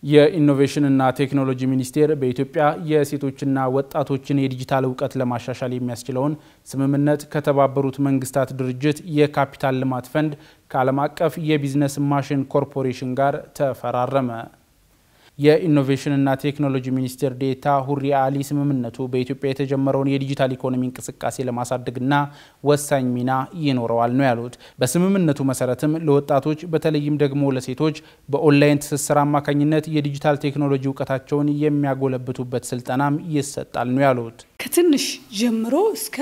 የኢኖቬሽንና ቴክኖሎጂ ሚኒስቴር በኢትዮጵያ የሴቶችና ወጣቶችን የዲጂታል እውቀት ለማሻሻል የሚያስችለውን ስምምነት ከተባበሩት መንግስታት ድርጅት የካፒታል ልማት ፈንድ ከዓለም አቀፍ የቢዝነስ ማሽን ኮርፖሬሽን ጋር ተፈራረመ። የኢኖቬሽንና ቴክኖሎጂ ሚኒስቴር ዴኤታ ሁሪ አሊ ስምምነቱ በኢትዮጵያ የተጀመረውን የዲጂታል ኢኮኖሚ እንቅስቃሴ ለማሳደግና ወሳኝ ሚና ይኖረዋል ነው ያሉት። በስምምነቱ መሰረትም ለወጣቶች በተለይም ደግሞ ለሴቶች በኦንላይን ትስስር አማካኝነት የዲጂታል ቴክኖሎጂ እውቀታቸውን የሚያጎለብቱበት ስልጠናም ይሰጣል ነው ያሉት። ከትንሽ ጀምሮ እስከ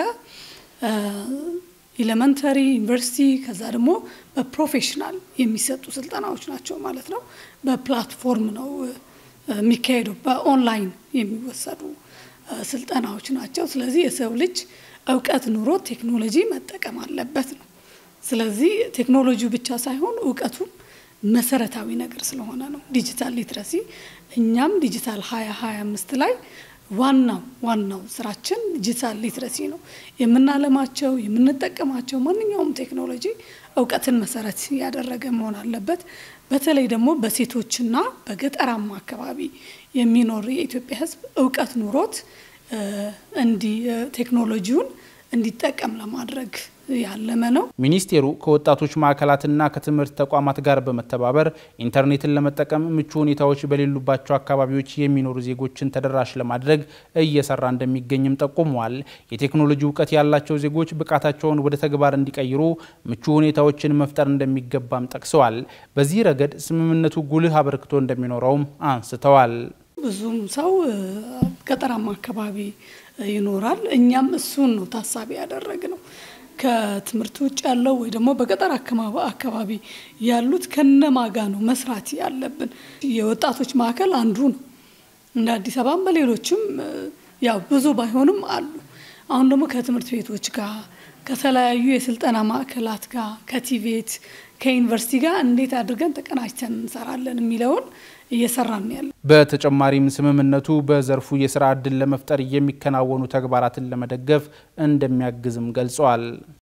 ኤሌመንተሪ ዩኒቨርሲቲ ከዛ ደግሞ በፕሮፌሽናል የሚሰጡ ስልጠናዎች ናቸው ማለት ነው። በፕላትፎርም ነው የሚካሄደው፣ በኦንላይን የሚወሰዱ ስልጠናዎች ናቸው። ስለዚህ የሰው ልጅ እውቀት ኑሮ ቴክኖሎጂ መጠቀም አለበት ነው። ስለዚህ ቴክኖሎጂው ብቻ ሳይሆን እውቀቱም መሰረታዊ ነገር ስለሆነ ነው ዲጂታል ሊትረሲ። እኛም ዲጂታል ሀያ ሀያ አምስት ላይ ዋናው ዋናው ስራችን ዲጂታል ሊትረሲ ነው። የምናለማቸው የምንጠቀማቸው ማንኛውም ቴክኖሎጂ እውቀትን መሰረት ያደረገ መሆን አለበት። በተለይ ደግሞ በሴቶችና በገጠራማ አካባቢ የሚኖር የኢትዮጵያ ሕዝብ እውቀት ኑሮት እንዲ ቴክኖሎጂውን እንዲጠቀም ለማድረግ ያለመ ነው። ሚኒስቴሩ ከወጣቶች ማዕከላትና ከትምህርት ተቋማት ጋር በመተባበር ኢንተርኔትን ለመጠቀም ምቹ ሁኔታዎች በሌሉባቸው አካባቢዎች የሚኖሩ ዜጎችን ተደራሽ ለማድረግ እየሰራ እንደሚገኝም ጠቁመዋል። የቴክኖሎጂ እውቀት ያላቸው ዜጎች ብቃታቸውን ወደ ተግባር እንዲቀይሩ ምቹ ሁኔታዎችን መፍጠር እንደሚገባም ጠቅሰዋል። በዚህ ረገድ ስምምነቱ ጉልህ አበርክቶ እንደሚኖረውም አንስተዋል። ብዙም ሰው ገጠራማ አካባቢ ይኖራል። እኛም እሱን ነው ታሳቢ ያደረግ ነው ከትምህርት ውጭ ያለው ወይ ደግሞ በገጠር አካባቢ ያሉት ከነማጋ ነው መስራት ያለብን። የወጣቶች ማዕከል አንዱ ነው። እንደ አዲስ አበባም በሌሎችም ያው ብዙ ባይሆንም አሉ። አሁን ደግሞ ከትምህርት ቤቶች ጋር ከተለያዩ የስልጠና ማዕከላት ጋር ከቲቬት ከዩኒቨርሲቲ ጋር እንዴት አድርገን ተቀናጅተን እንሰራለን የሚለውን እየሰራን ያለ። በተጨማሪም ስምምነቱ በዘርፉ የስራ ዕድል ለመፍጠር የሚከናወኑ ተግባራትን ለመደገፍ እንደሚያግዝም ገልጸዋል።